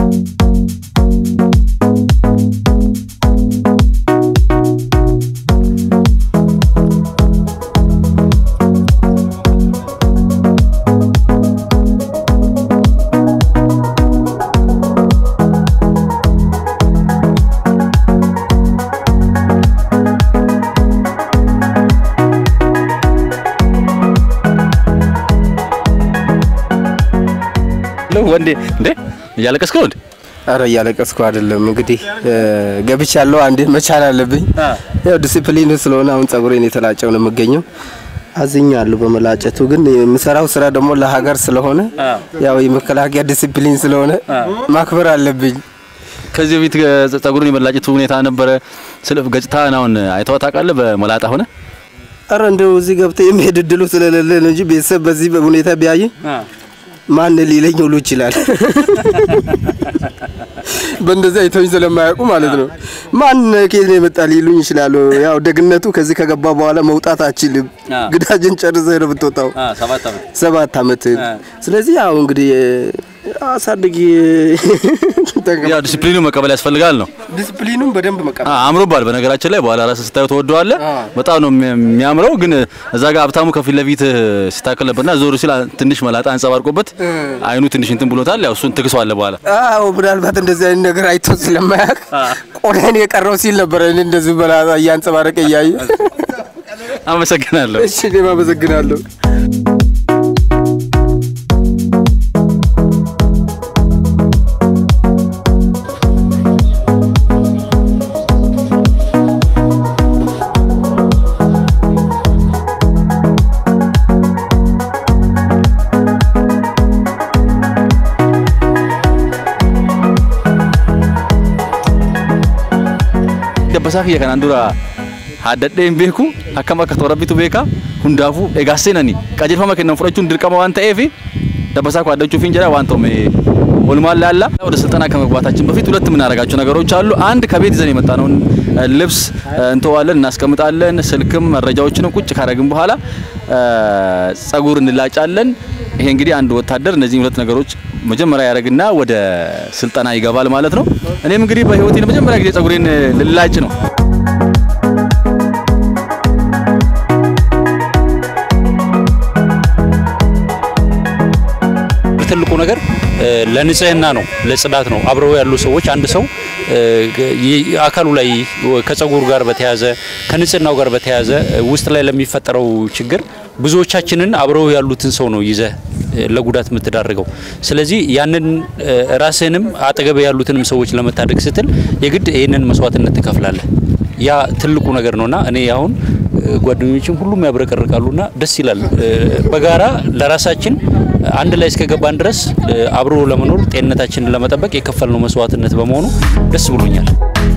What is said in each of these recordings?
ወንዴ እንዴ እያለቀስክ ነው እንዴ? አረ እያለቀስኩ አይደለም። እንግዲህ ገብቻለሁ። አንዴ መቻል አለብኝ። ያው ዲሲፕሊን ስለሆነ አሁን ጸጉሬን የተላጨው ነው የምገኘው። አዝኛለሁ በመላጨቱ። ግን የምሰራው ስራ ደግሞ ለሀገር ስለሆነ ያው የመከላከያ ዲሲፕሊን ስለሆነ ማክበር አለብኝ። ከዚህ በፊት ጸጉሩን የመላጨቱ ሁኔታ ነበረ። ስለ ገጽታህን አሁን አይተኸው ታውቃለህ? በመላጣ ሆነ አረ እንደው እዚህ ገብተህ የሚሄድ እድሉ ስለሌለ ነው እንጂ ቤተሰብ በዚህ ሁኔታ ቢያይ ማን ሊለኝ ሁሉ ይችላል። በእንደዚህ አይተውኝ ስለማያውቁ ማለት ነው። ማን ከየት ነው የመጣ ሊሉኝ ይችላሉ። ያው ደግነቱ ከዚህ ከገባ በኋላ መውጣት አችልም። ግዳጅን ጨርሰህ ነው የምትወጣው ሰባት አመት። ስለዚህ ያው እንግዲህ አሳድጊ ያው ዲሲፕሊኑ መቀበል ያስፈልጋል ነው። ዲሲፕሊኑን በደንብ መቀበል አምሮባል። በነገራችን ላይ በኋላ ራስህ ስታየው ትወደዋለህ። በጣም ነው የሚያምረው። ግን እዛ ጋር ሀብታሙ ከፊት ለፊት ሲታከል ነበርና ዞር ሲል ትንሽ መላጣ አንጸባርቆበት አይኑ ትንሽ እንትን ብሎታል። ያው እሱን ትክሰዋለህ በኋላ። አዎ ምናልባት እንደዚህ አይነት ነገር አይቶ ስለማያውቅ ቆዳን የቀረው ሲል ነበረ። እኔ እንደዚህ መላጣ እያንጸባረቀ እያየ አመሰግናለሁ። እሺ እኔም አመሰግናለሁ። dabbasaa kiyya kanaan dura haaddadhee hin beeku akkam akka toorabbitu beeka hundaafuu egaa seenani qajeelfama kennan fudhachuun dirqama waan ta'eef dabbasaa koo አዳችሁፊን ጀራ ዋን ቶሜ ኦልማን ላላ ወደ ስልጠና ከመግባታችን በፊት ሁለት የምናደርጋቸው ነገሮች አሉ። አንድ ከቤት ይዘን የመጣነውን ልብስ እንተዋለን፣ እናስቀምጣለን። ስልክም መረጃዎችንም ቁጭ ካደረግን በኋላ ጸጉር እንላጫለን። ይሄ እንግዲህ አንድ ወታደር እነዚህ ሁለት ነገሮች መጀመሪያ ያደርግና ወደ ስልጠና ይገባል ማለት ነው። እኔም እንግዲህ በህይወቴ ለመጀመሪያ ጊዜ ጸጉሬን ልላጭ ነው። ትልቁ ነገር ለንጽህና ነው፣ ለጽዳት ነው። አብረው ያሉ ሰዎች አንድ ሰው አካሉ ላይ ከጸጉሩ ጋር በተያያዘ ከንጽህናው ጋር በተያያዘ ውስጥ ላይ ለሚፈጠረው ችግር ብዙዎቻችንን አብረው ያሉትን ሰው ነው ይዘህ ለጉዳት የምትዳርገው። ስለዚህ ያንን ራስህንም አጠገብ ያሉትንም ሰዎች ለመታደግ ስትል የግድ ይህንን መስዋዕትነት ትከፍላለህ። ያ ትልቁ ነገር ነውና እኔ አሁን ጓደኞችም ሁሉም ያብረቀርቃሉና ደስ ይላል። በጋራ ለራሳችን አንድ ላይ እስከገባን ድረስ አብሮ ለመኖር ጤንነታችንን ለመጠበቅ የከፈልነው መስዋዕትነት በመሆኑ ደስ ብሎኛል።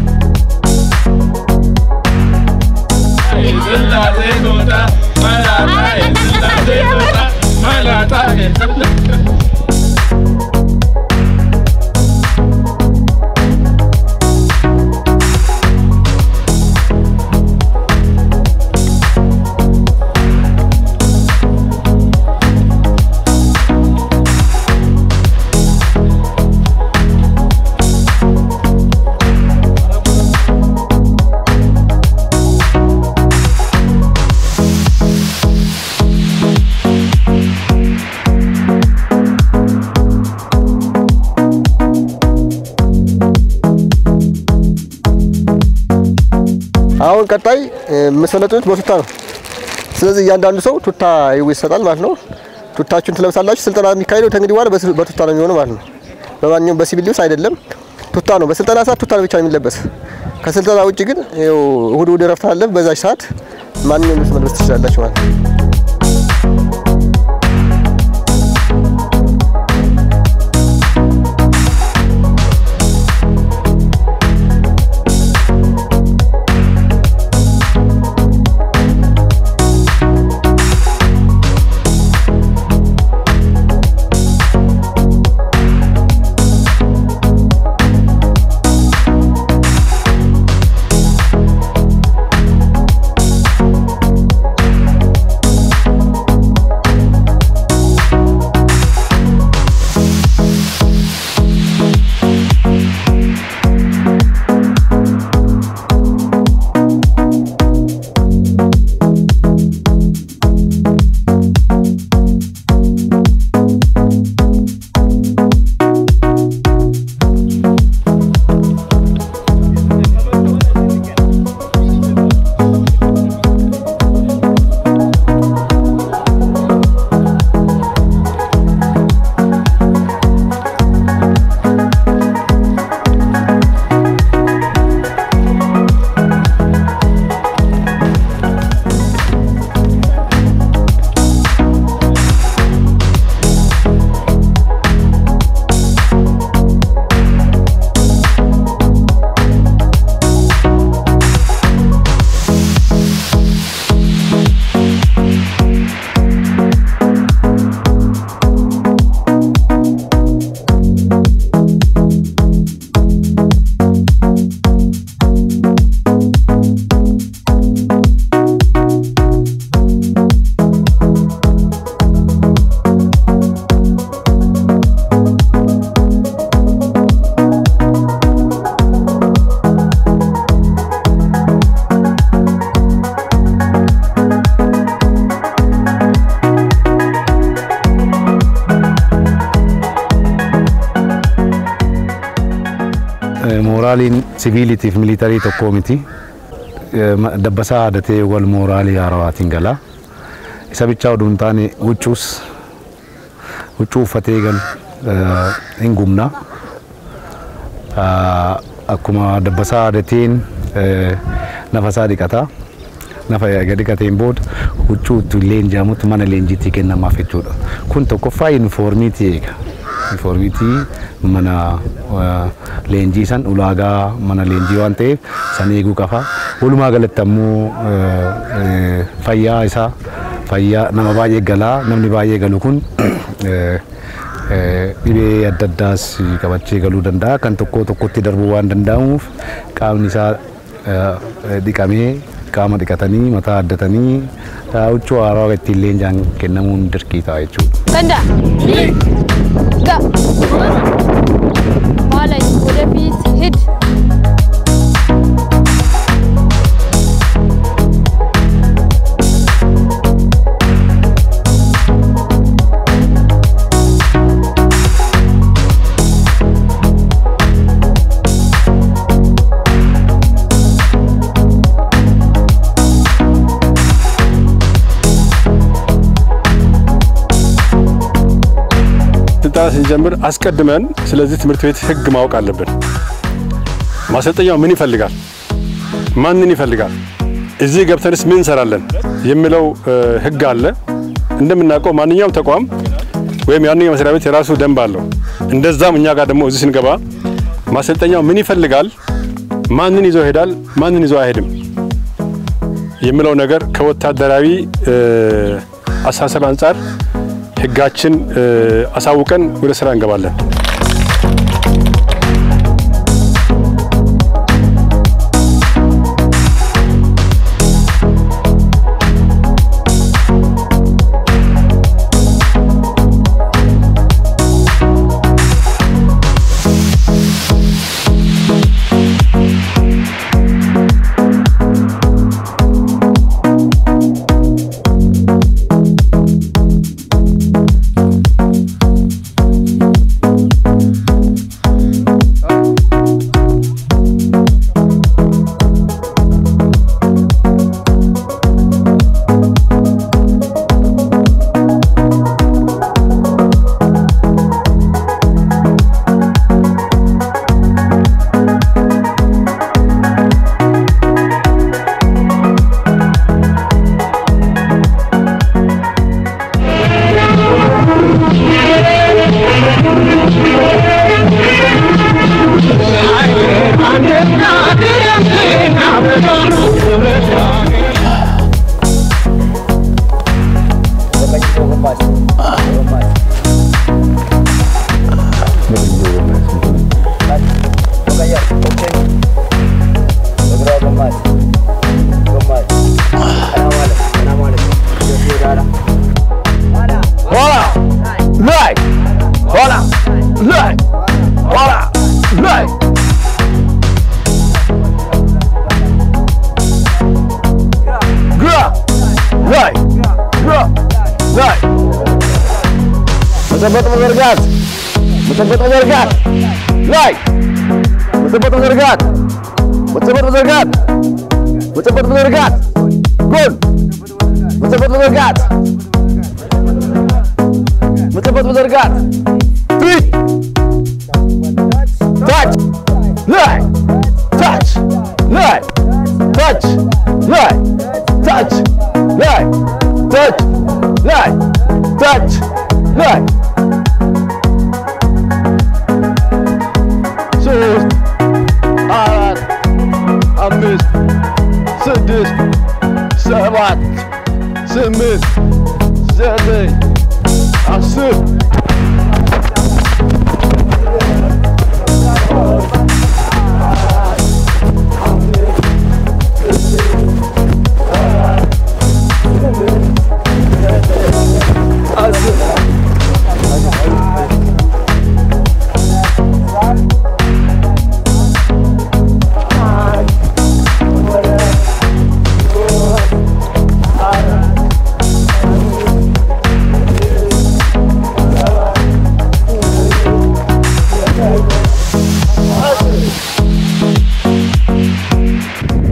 አሁን ቀጣይ የምሰለጥኑት በቱታ ነው። ስለዚህ እያንዳንዱ ሰው ቱታ ይሰጣል ማለት ነው። ቱታችሁን ትለብሳላችሁ። ስልጠና የሚካሄደው ከእንግዲህ በኋላ በቱታ ነው የሚሆነው ማለት ነው። በማንኛውም በሲቪል ልብስ አይደለም፣ ቱታ ነው። በስልጠና ሰዓት ቱታ ነው ብቻ የሚለበስ። ከስልጠና ውጭ ግን ይኸው እሁድ እሁድ እረፍት አለ። በዛች ሰዓት ማንኛውም ልብስ መልበስ ትችላላችሁ ማለት ነው። mooraaliin siviilitiif militarii tokkoo miti. Dabbasaa aadatee wal mooraalii haarawaatiin gala. Isa bichaa oduu hin taane huccuus huccuu uffatee gal hin gumna. Akkuma dabbasaa aadateen nafasaa dhiqata. Nafa eega dhiqateen booda huccuu itti leenji'amutti mana leenjiitti kennamaaf jechuudha. Kun tokkoffaa yuunifoormiitii eega. Yuunifoormiitii mana leenjii san ulaagaa mana leenjii waan ta'eef san eeguu qaba. Walumaa galatti ammoo fayyaa isaa fayyaa nama baay'ee galaa namni baay'ee galu kun dhibee adda addaas qabachee galuu danda'a kan tokko tokkotti darbuu waan danda'amuuf qaamni isaa dhiqamee qaama dhiqatanii mataa addatanii huccuu haaraa ittiin leenjaan kennamuun dirqii ta'a jechuudha. Ganda. Ga. ኋላ ወደፊት ሂድ። ስልጠና ስንጀምር አስቀድመን ስለዚህ ትምህርት ቤት ህግ ማወቅ አለብን። ማሰልጠኛው ምን ይፈልጋል፣ ማንን ይፈልጋል፣ እዚህ ገብተንስ ምን እንሰራለን የሚለው ህግ አለ። እንደምናውቀው ማንኛውም ተቋም ወይም ያንኛው መስሪያ ቤት የራሱ ደንብ አለው። እንደዛም እኛ ጋር ደግሞ እዚህ ስንገባ ማሰልጠኛው ምን ይፈልጋል፣ ማንን ይዞ ይሄዳል፣ ማንን ይዞ አይሄድም የሚለው ነገር ከወታደራዊ አስተሳሰብ አንጻር ህጋችን አሳውቀን ወደ ስራ እንገባለን። መጨበጥ መዘርጋት መጨበጥ መዘርጋት ላይ መጨበጥ መዘርጋት መጨበጥ መዘርጋት መጨበጥ መዘርጋት ጎን መጨበጥ መዘርጋት መጨበጥ መዘርጋት ፊት ታች ላይ ታች ላይ ታች ላይ ታች ላይ ታች ላይ ታች ላይ ሶስት አራት አምስት ስድስት ሰባት ስምንት ዘጠኝ አስር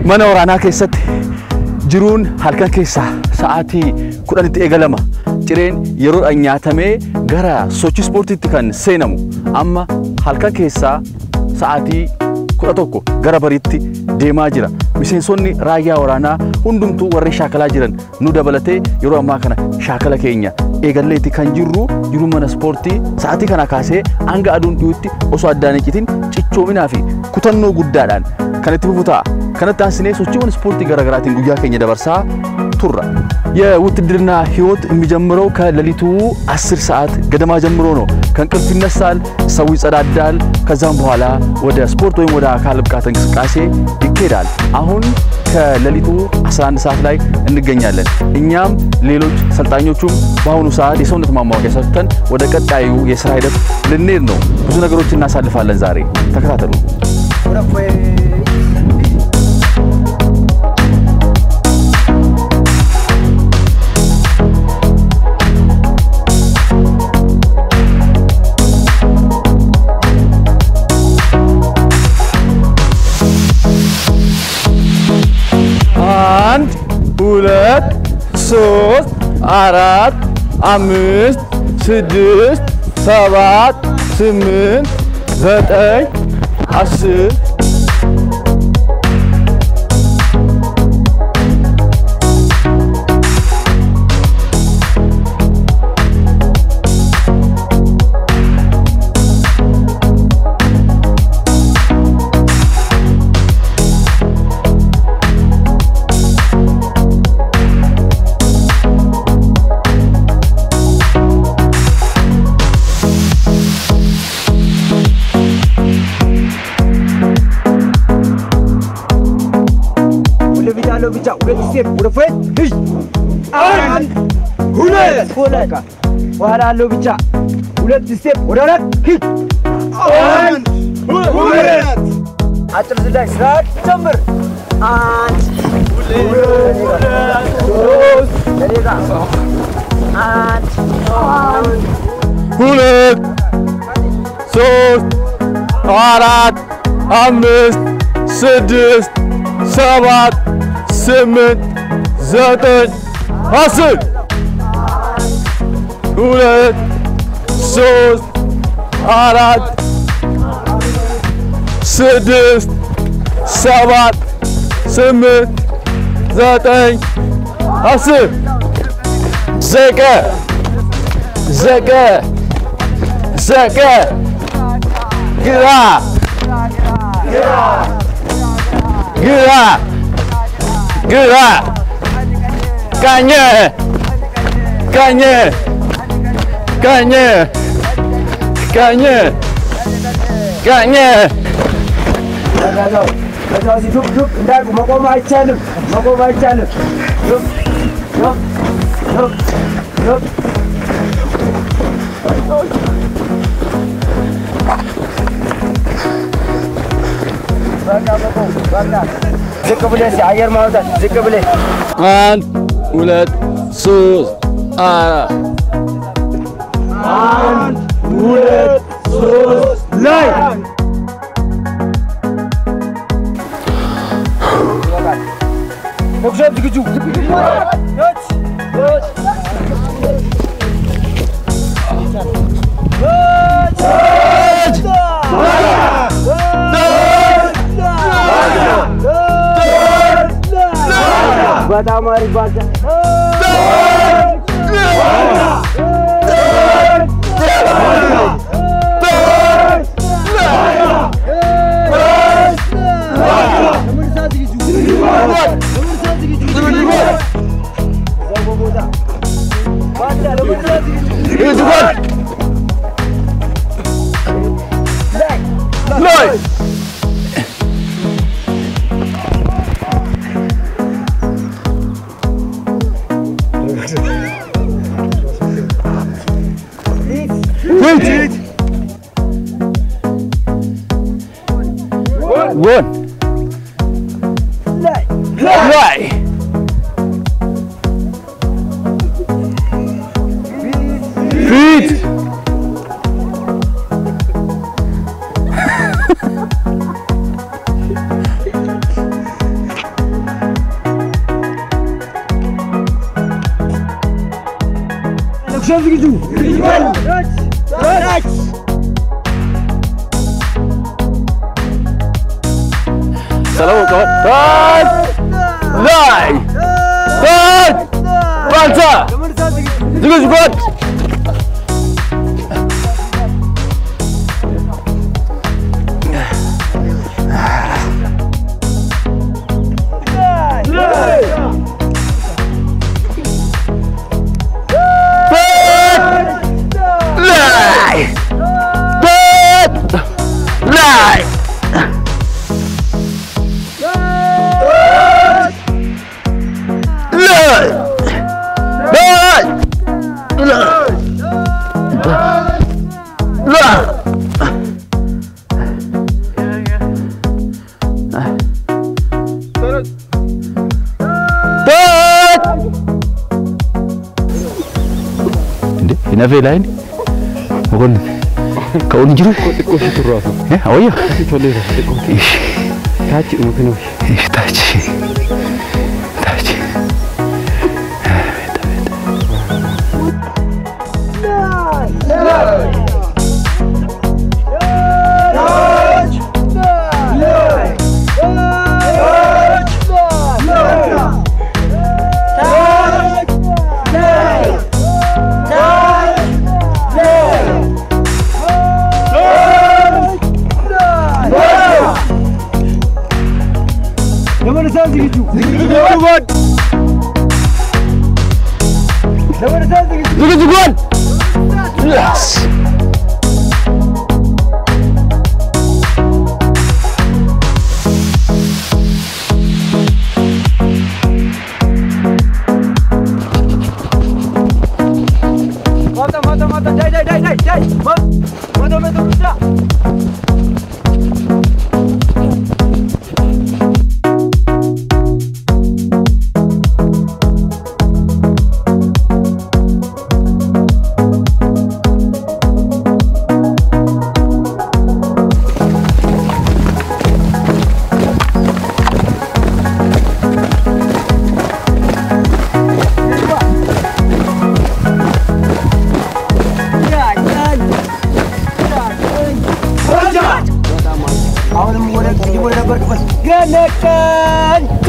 mana waraanaa keessatti jiruun halkan keessaa sa'aatii kudhanitti eegalama. Cireen yeroodhaan nyaatamee gara sochii ispoortiitti kan seenamu amma halkan keessaa sa'aatii kudha tokko gara bariitti deemaa jira. Miseensonni raayyaa waraanaa hundumtuu warri shaakalaa jiran nu dabalatee yeroo ammaa kana shaakala keenya eegalleetti kan jirru jiru mana ispoortii sa'aatii kana kaasee hanga aduun dhiyuutti osoo addaan hin citin cichoominaa fi kutannoo guddaadhaan kan itti fufu ta'a. Kanatti aansinee sochiiwwan ispoortii garaagaraatiin guyyaa keenya dabarsaa turra። የውትድርና ህይወት የሚጀምረው ከሌሊቱ 10 ሰዓት ገደማ ጀምሮ ነው። ከእንቅልፍ ይነሳል፣ ሰው ይጸዳዳል። ከዛም በኋላ ወደ ስፖርት ወይም ወደ አካል ብቃት እንቅስቃሴ ይኬዳል። አሁን ከሌሊቱ 11 ሰዓት ላይ እንገኛለን። እኛም ሌሎች ሰልጣኞቹም በአሁኑ ሰዓት የሰውነት ማማወቂያ ሰጥተን ወደ ቀጣዩ የስራ ሂደት ልንሄድ ነው። ብዙ ነገሮች እናሳልፋለን ዛሬ። ተከታተሉ። አንድ ሁለት ሶስት አራት አምስት ስድስት ሰባት ስምንት ዘጠኝ አስር ወደፊት ያለው ብቻ ሁለት ስቴፕ ወደ ፊት ሂድ። አንድ ሁለት ሁለት በኋላ ያለው ብቻ ሁለት ስቴፕ ወደ ኋላ ሂድ። አንድ ሁለት አጭር ዝላይ ስርዓት ጀምር። አንድ ሁለት ሶስት ከኔ ጋር አንድ ሁለት ሶስት አራት አምስት ስድስት ሰባት ስምንት ዘጠኝ አስር ሁለት ሶስት አራት ስድስት ሰባት ስምንት ዘጠኝ አስር ዘቀ ዘቀ ዘቀ ግራ ግራ ግራ ቀኝ ቀኝ ቀኝ ቀኝ ቀኝ ከዛው ከዛው እዚህ ዱብ ዱብ እንዳልኩ መቆም አይቻልም፣ መቆም አይቻልም። ዱብ ዱብ ዱብ ዱብ በቃ መቆም በቃ ዝቅ ብለህ እስኪ አየር ማውጣት ዝቅ ብለህ አንድ ሁለት ሶስት አራት አንድ ሁለት ሶስት ላይ መጉዘብ ዝግጁ በጣም አሪፍ ባዛ ጎን ላይ ፊት ዝግጁ ሰላም ቀወት ታች ላይ ታች ባልታ ዝግጁ ጎድ ላይ ታች ላይ ነፌ ላይ መኮንን ከውን ጅሩ አወያ ታች ታች ታች ለመነሳት ዝግጁ ለመነሳት ዝግጁ ዝግጁ ጎድ ማታ ማታ ማታ ዳይ ዳይ ዳይ ዳይ ዳይ ማታ ማታ ብቻ አሁንም ወደ ቅድም ወደ ነበርክበት ገነቀንቱ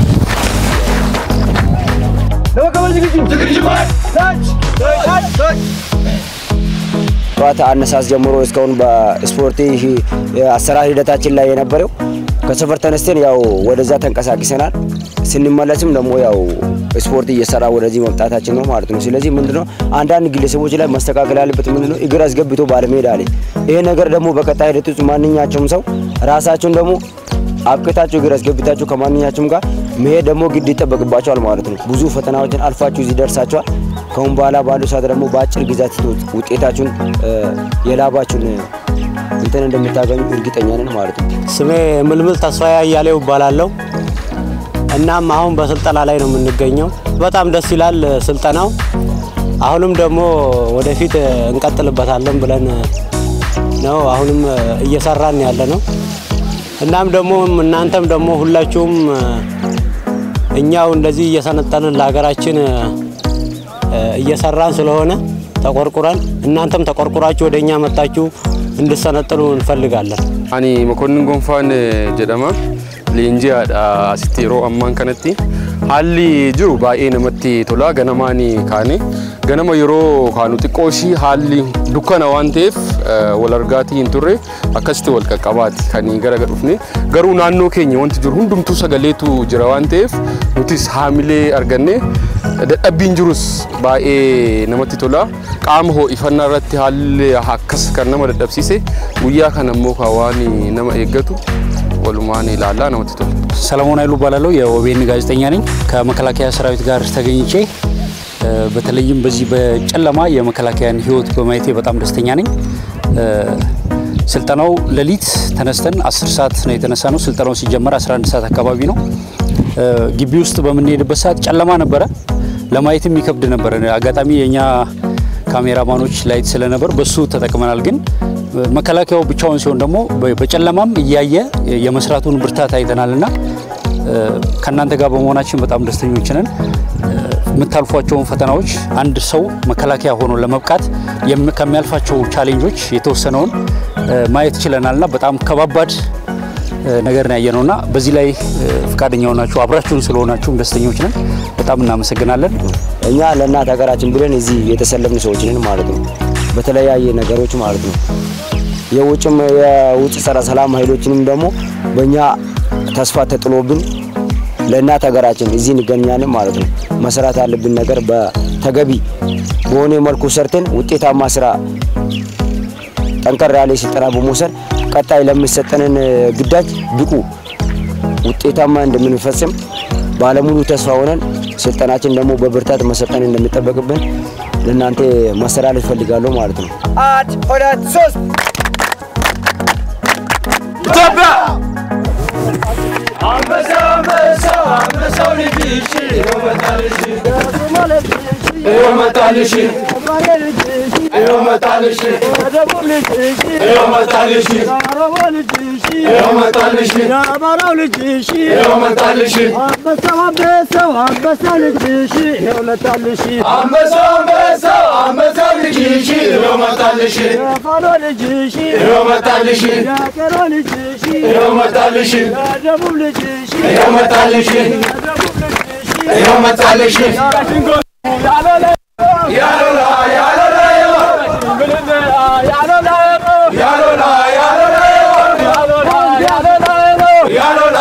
ለመቀበል ዝግጁ ዝግጁ ታች ታች ታች ጠዋት አነሳስ ጀምሮ እስካሁን በስፖርት አሰራር ሂደታችን ላይ የነበረው ከሰፈር ተነስተን ያው ወደዛ ተንቀሳቅሰናል። ስንመለስም ደግሞ ያው ስፖርት እየሰራ ወደዚህ መምጣታችን ነው ማለት ነው። ስለዚህ ምንድነው አንዳንድ ግለሰቦች ላይ መስተካከል ያለበት ምንድነው እግር አስገብቶ ባለመሄድ አለ። ይሄ ነገር ደግሞ በቀጣይ ሂደት ውስጥ ማንኛቸውም ሰው ራሳቸውን ደግሞ አብቅታችሁ እግር አስገብታችሁ ከማንኛቸውም ጋር መሄድ ደግሞ ግድ ይጠበቅባቸዋል ማለት ነው። ብዙ ፈተናዎችን አልፋችሁ እዚህ ደርሳችኋል። ከአሁን በኋላ ባለው ሰዓት ደግሞ በአጭር ጊዜያት ውጤታችሁን የላባችሁን እንትን እንደምታገኙ እርግጠኛ ነን ማለት ነው። ስሜ ምልምል ተስፋዬ አያሌው እባላለሁ። እናም አሁን በስልጠና ላይ ነው የምንገኘው። በጣም ደስ ይላል ስልጠናው። አሁንም ደግሞ ወደፊት እንቀጥልበታለን ብለን ነው አሁንም እየሰራን ያለ ነው። እናም ደግሞ እናንተም ደግሞ ሁላችሁም እኛው እንደዚህ እየሰነጠንን ለሀገራችን እየሰራን ስለሆነ ተቆርቁረን እናንተም ተቆርቁራችሁ ወደ እኛ መጣችሁ እንድሰነጥኑ እንፈልጋለን። Ani Mokonnin Gonfaan jedhama. Leenji'aadha asitti yeroo ammaan kanatti. Haalli jiru baay'ee namatti tola. Ganamaan kaane. Ganama yeroo kaanu xiqqoo ishii haalli dukkana waan ta'eef wal argaatii hin turre akkasitti wal qaqqabaati kan gara dhufne. Garuu naannoo keenya wanti jiru hundumtuu sagaleetu jira waan ta'eef nutis haamilee arganne dadhabbiin jirus baay'ee namatti tola. Qaama ho'ifannaa irratti haalli akkas kan nama dadhabsiise guyyaa kana immoo kan waan nama eeggatu walumaan ilaalaa namatti tola. ሰለሞን ኃይሉ እባላለሁ። የኦቤን ጋዜጠኛ ነኝ። ከመከላከያ ሰራዊት ጋር ተገኝቼ በተለይም በዚህ በጨለማ የመከላከያን ሕይወት በማየቴ በጣም ደስተኛ ነኝ። ስልጠናው ሌሊት ተነስተን 10 ሰዓት ነው የተነሳ ነው። ስልጠናው ሲጀመር 11 ሰዓት አካባቢ ነው። ግቢ ውስጥ በምንሄድበት ሰዓት ጨለማ ነበረ፣ ለማየትም ይከብድ ነበረ። አጋጣሚ የኛ ካሜራማኖች ላይት ስለነበር በሱ ተጠቅመናል። ግን መከላከያው ብቻውን ሲሆን ደግሞ በጨለማም እያየ የመስራቱን ብርታት አይተናልና ከእናንተ ጋር በመሆናችን በጣም ደስተኞች ነን። የምታልፏቸውን ፈተናዎች አንድ ሰው መከላከያ ሆኖ ለመብቃት የም- ከሚያልፋቸው ቻሌንጆች የተወሰነውን እ፣ ማየት ችለናልና በጣም ከባባድ እ፣ ነገር ነው ያየነውና በዚህ ላይ እ፣ ፈቃደኛ ሆናችሁ አብራችሁን ስለሆናችሁም ደስተኞች ነን። በጣም እናመሰግናለን። እኛ ለእናት ሀገራችን ብለን እዚህ የተሰለፍን ሰዎች ነን ማለት ነው። በተለያየ ነገሮች ማለት ነው። የውጭም የውጭ ጸረ ሰላም ኃይሎችንም ደግሞ በእኛ ተስፋ ተጥሎብን ለእናት ሀገራችን እዚህ እንገኛለን ማለት ነው። መስራት ያለብን ነገር በተገቢ በሆነ መልኩ ሰርተን ውጤታማ ስራ ጠንከር ያለ ስልጠና በመውሰድ ቀጣይ ለሚሰጠንን ግዳጅ ብቁ ውጤታማ እንደምንፈጽም ባለሙሉ ተስፋ ሆነን ስልጠናችን ደግሞ በብርታት መሰልጠን እንደሚጠበቅብን ለእናንተ ማስተላለፍ እፈልጋለሁ ማለት ነው። አንድ ሁለት ሶስት ኢትዮጵያ አንበሳ አንበሳ አንበሳው ልጅሽ ይኸው መጣልሽ ይኸው መጣልሽ ይኸው መጣልሽ ይኸው መጣልሽ ይኸው መጣልሽ የአማራው ልጅሽ ይኸው መጣልሽ አንበሳው አንበሳው አንበሳው ልጅሽ ይኸው መጣልሽ አንበሳው አንበሳው አንበሳው ልጅሽ ይኸው መጣልሽ የፋኖ ልጅሽ ይኸው መጣልሽ የቄሮ ልጅሽ ይኸው መጣልሽ የደቡብ ልጅሽ ይኸው መጣልሽ ይኸው መጣልሽ ያሎላ ያሎላ ያሎላ ያሎላ ያሎላ ያሎላ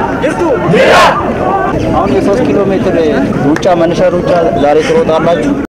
አሁን የሶስት ኪሎ ሜትር ሩጫ መነሻ ሩጫ ዛሬ ትሮጣላችሁ።